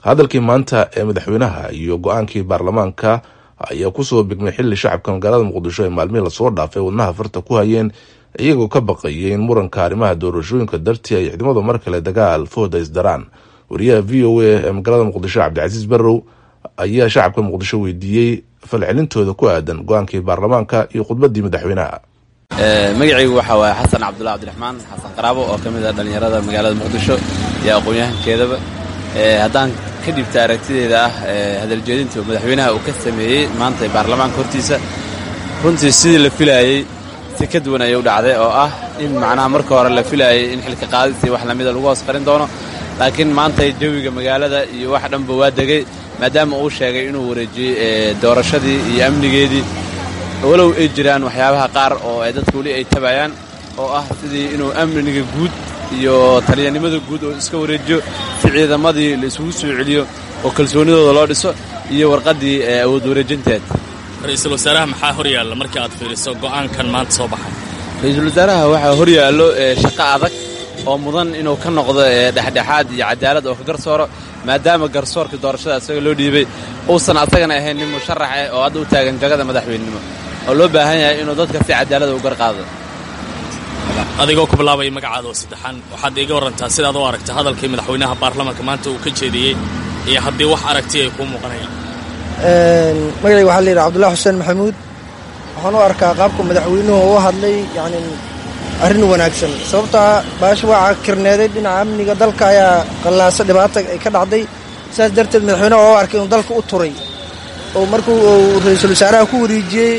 hadalkii maanta ee madaxweynaha iyo go-aankii baarlamaanka ayaa kusoo bigmay xili shacabka magaalada muqdisho ay maalmihii lasoo dhaafay wadnaha farta ku hayeen iyagoo ka baqayay in muranka arrimaha doorashooyinka dartii ay ciidamadu mar kale dagaal fooda isdaraan wariyaha v o a ee magaalada muqdisho cabdicasiis barrow ayaa shacabka muqdisho weydiiyey falcelintooda ku aadan go-aankii baarlamaanka iyo khudbadii madaxweynaha magacaygu waxaa waaye xasan cabdullahi cabdiraxmaan xasan qaraabo oo ka mid ah dhallinyarada magaalada muqdisho iyo aqoon-yahankeedaba haddaan ka dhibta aragtideeda ah hadaljeedinta madaxweynaha uu ka sameeyey maanta baarlamaanka hortiisa runtii sidii la filaayey si ka duwan ayay u dhacday oo ah in macnaha marka hore la filaayay in xilka qaadisii wax lamida lagu hoos qarin doono laakiin maanta jawiga magaalada iyo wax dhanba waa degay maadaama uu sheegay inuu wareejiyey doorashadii iyo amnigeedii walow ay jiraan waxyaabaha qaar oo ay dadka weli ay tabayaan oo ah sidii inuu amniga guud iyo taliyanimada guud oo iska wareejiyo si ciidamadii la isugu soo celiyo oo kalsoonidooda loo dhiso iyo warqaddii awood wareejinteed ra-iisul wasaaraha maxaa hor yaalla markii aad fiiriso go'aankan maanta soo baxay ra-iisul wasaaraha waxaa hor yaallo shaqo adag oo mudan inuu ka noqdo dhexdhexaad iyo cadaalad oo ka garsooro maadaama garsoorkii doorashada isaga loo dhiibay uusan asagana ahayn nin musharax eh oo hadda u taagan jagada madaxweynenimo oo loo baahan yahay inuu dadka si cadaalada u garqaado adigoo ku bilaabaya magacaada oo saddexaan waxaad iiga warrantaa sidaad u aragta hadalkii madaxweynaha baarlamaanka maanta uu ka jeediyey iyo haddii wax aragti ay kuu muuqanayaan magacayga waxaa layidhaha cabdullahi xuseen maxamuud waxaan u arkaa qaabka madaxweynuhu u hadlay yacni arrin wanaagsan sababtaa baasha waa kirneeday dhinaca amniga dalka ayaa qallaaso dhibaata ay ka dhacday sidaas darteed madaxweynaha oo arkay inuu dalka u turay oo markuu uu ra-iisul wasaaraha ku wareejiyey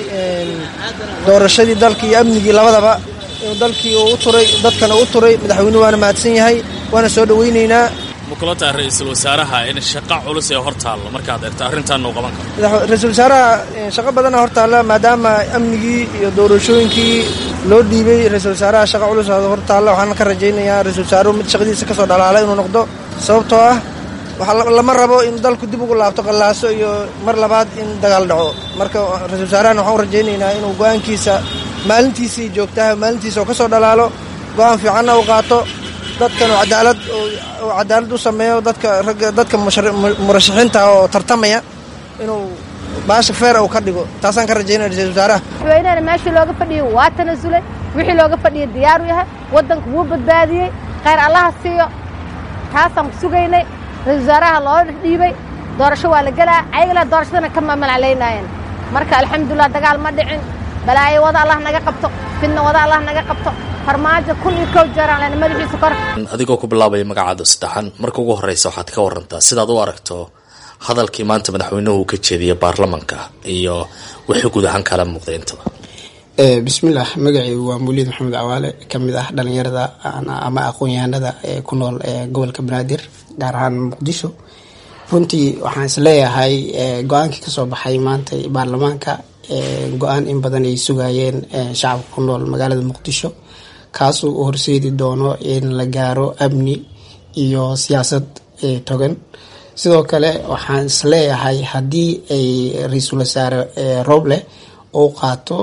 doorashadii dalka iyo amnigii labadaba inuu dalkii uu u turay dadkana u turay madaxweynuhu waana mahadsan yahay waana soo dhowaynaynaa ma kula tahay ra-iisul wasaaraha in shaqo culus ee hor taallo markaad eegto arrintaanna uu qaban karo ra-iisul wasaaraha shaqo badana hor taalla maadaama amnigii iyo doorashooyinkii loo dhiibay ra-iisul wasaaraha shaqa culus hor taalla waxaana ka rajaynayaa ra-isul wasaaruhu mid shaqadiisa ka soo dhalaala inuu noqdo sababtoo ah waxaa lama rabo in dalku dib ugu laabto qallaaso iyo mar labaad in dagaal dhaco marka ra-isul wasaarahan waxaan u rajaynaynaa inuu go-aankiisa maalintiisii joogtaha maalintiisa oo ka soo dhalaalo go-aan fiicanna u qaato dadkan oo cadaalad oo cadaalad u sameeyo dadka ragga dadka murashaxiinta oo tartamaya inuu baasha feer uu ka dhigo taasaan ka rajaynaya ra-isul wasaaraha madaxweynehana meeshii looga fadhiyey waa tanasulay wixii looga fadhiyay diyaaru yahay waddanka wuu badbaadiyey khayr allaha siiyo taasaan ku sugaynay ra-isul wasaaraha loo dhiibay doorasho waa la gelaa ayagala doorashadana ka mamalclaynaayeen marka alxamdulilah dagaal ma dhicin balaayo wada allah naga qabto fidna wada allah naga qabto farmaajo kun iyo kow jeeraan lena madaxiisa kor adigoo ku bilaabaya magacaada saddexaan marka ugu horreysa waxaad ka warantaa sidaad u aragto hadalkii maanta madaxweynuhu uu ka jeediyay baarlamanka iyo wixii guud ahaan kala muuqday intaba bismillaah magacaygu waa muulid maxamed cawaale kamid ah dhalinyarada ama aqoon-yahanada ee ku nool gobolka banaadir gaar ahaan muqdisho runtii waxaan isleeyahay go-aankii kasoo baxay maanta baarlamaanka go-aan in badan ay sugayeen shacabka ku nool magaalada muqdisho kaasoo u horseedi doono in la gaaro amni iyo siyaasad togan sidoo kale waxaan isleeyahay haddii ay ra-iisul wasaare roble uu qaato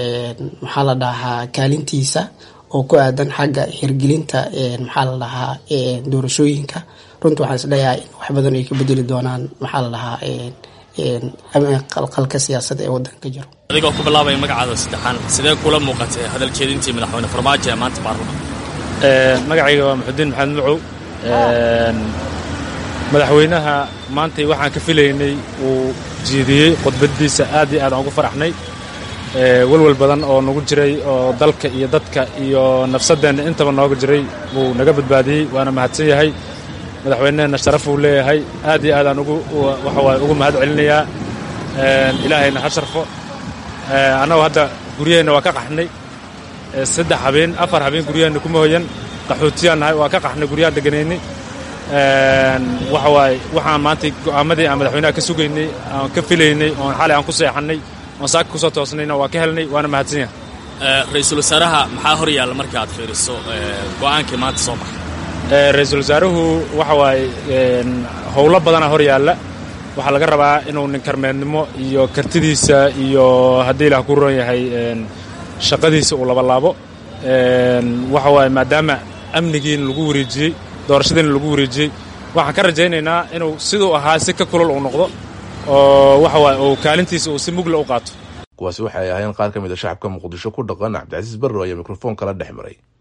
maxaa la dhahaa kaalintiisa oo ku aadan xagga hirgelinta maxaa la dhahaa doorashooyinka runtii waxaan isleeyahay in wax badan ay ka bedeli doonaan maxaa la dhahaa qalqalka siyaasada ee wadanka jiro adigoo ku bilaabaya magacaada saddexaan sidee kula muuqatay hadal jeedintii madaxweyne farmaajo ee maanta baarlamanka magacayga waa maxudiin maxamed macow madaxweynaha maantay waxaan ka filaynay uu jeediyey khudbadiisa aad iyo aad aan ugu faraxnay welwel badan oo nagu jiray oo dalka iyo dadka iyo nafsadeenna intaba nooga jiray wuu naga badbaadiyey waana mahadsan yahay madaxweynehena sharaf uu leeyahay aad iyo aadaan ugu waxawaay ugu mahad celinayaa ilaahayna ha sharfo annagu hadda guryaheenna waa ka qaxnay saddex habeen afar habeen guryaheenna kuma hoyan qaxootiyaan nahay waa ka qaxnay guryaha deganaynay waxa waaye waxaan maanta go'aamadii aan madaxweynaha ka sugaynay aan ka filaynay oon xalay aan ku seexannay oon saaka ku soo toosnayna waa ka helnay waana mahadsan yahay ra-iisul wasaaraha maxaa hor yaalla marka aad fiiriso go'aankii maanta soo baxay ra-iisul wasaaruhu waxa waaye howlo badanaa hor yaalla waxaa laga rabaa inuu ninkarmeednimo iyo kartidiisa iyo haddii ilaah ku roon yahay shaqadiisa uu labalaabo waxa waaye maadaama amnigiina lagu wareejiyey doorashadiina lagu wareejiyey waxaan ka rajaynaynaa inuu siduu ahaa si ka kulol uu noqdo oo waxa waaye uu kaalintiisa uu si mugla u qaato kuwaasi waxay ahayn qaar ka mid a shacabka muqdisho ku dhaqan cabdicasiis barrow ayaa mikrofoon kala dhex maray